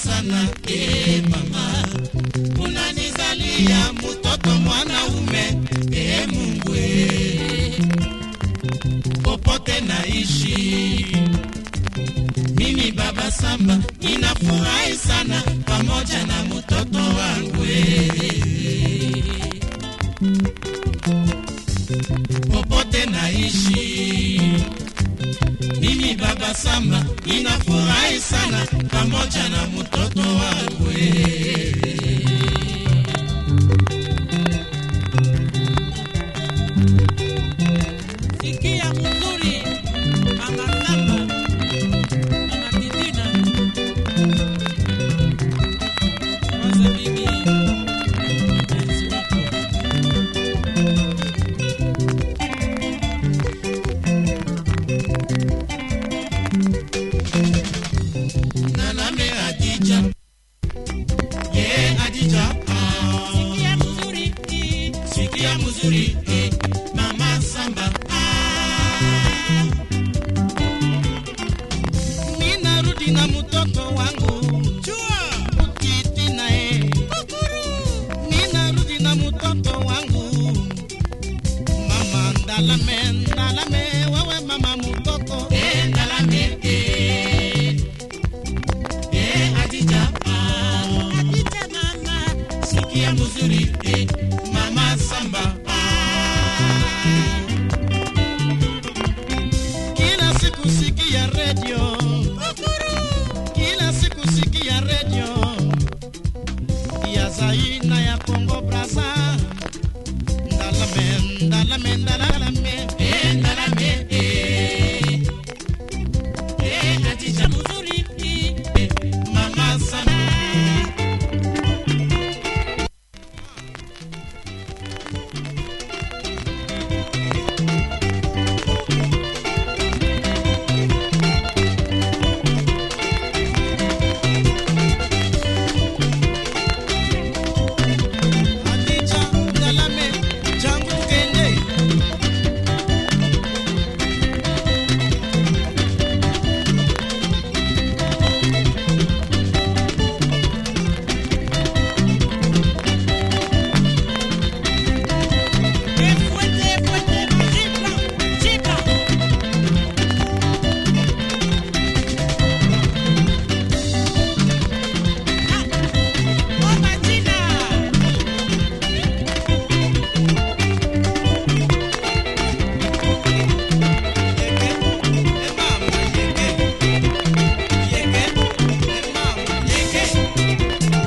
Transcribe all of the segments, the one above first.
sana e mama, unanizalia mtoto mwanaume e Mungu e, popote naishi mimi baba Samba ninafurahi sana pamoja na mtoto wangu e. popote naishi mimi baba Samba ninafurahi sana pamoja na mtoto wangu e. Sikia mzuri Mama Samba, Mama Titina. Kwanza mimi mpenzi wako. Naname Adija ye Adija ah. Sikia mzuri sikia mzuri eh, mama Samba ah. Ninarudi na mtoto wangu Chua Utiti naye Ninarudi na mtoto wangu Mama Ndalame Ndalame wewe mama mtoto eh, Ndalame eh. Eh, Adija ah. Adija mama sikia mzuri eh, mama Samba ah. Kila siku sikia redio, kila siku sikia redio ya Zaina ya Kongo Brazza, ndalame ndalame ndalame eh, ndalame eh. Eh, Adija mzuri eh, mama Samba Adija ndalame jangu kende Fuerte, fuerte, chipla, chipla. Oh, Martina. yeke e mama yeke yeke e mama yeke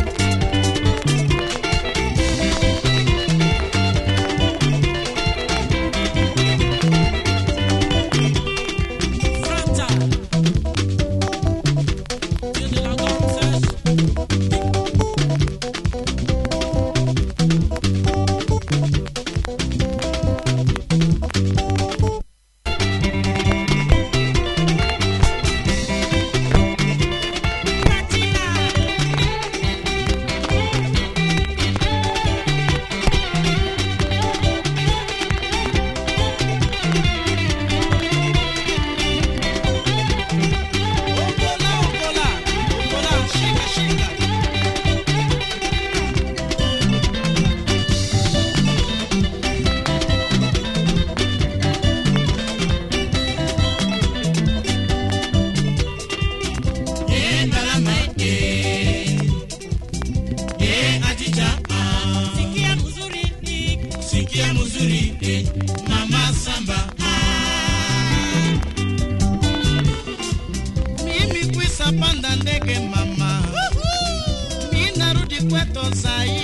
Franta. Dieu de la danseuse. Martina. Okola, okola, okola, shika, shika. Eh, ndalama, eh. Eh, Adija, ah. Sikia mzuri sikia mzuri eh, mama Samba ah. Mimi kwisa panda ndege mama, mi narudi kwetu Zaire.